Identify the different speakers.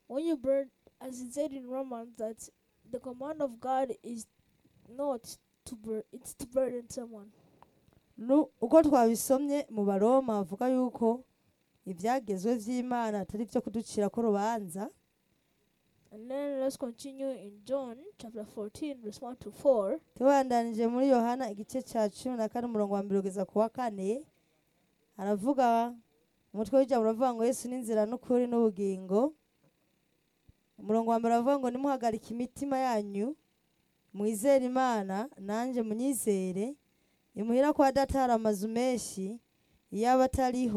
Speaker 1: when you burn, as it said in Romans, that the command of God is not to burn, it's to burden someone.
Speaker 2: Nu- uko twabisomye mu baroma bavuga yuko ibyagezwe by'imana atari byo kuducira ko urubanza
Speaker 1: And then let's continue in John chapter 14, verse 1 to 4.
Speaker 2: tubandanije muri yohana igice cya cumi na kane umurongo wa mbere kugeza ku wa kane aravuga umutwe w'ijambo uravuga ngo yesu ni inzira n'ukuri n'ubugingo umurongo wa mbere aravuga ngo nimuhagarike imitima yanyu mwizere imana nanjye munyizere imuhira kwa data hari amazu menshi iyo aba atariho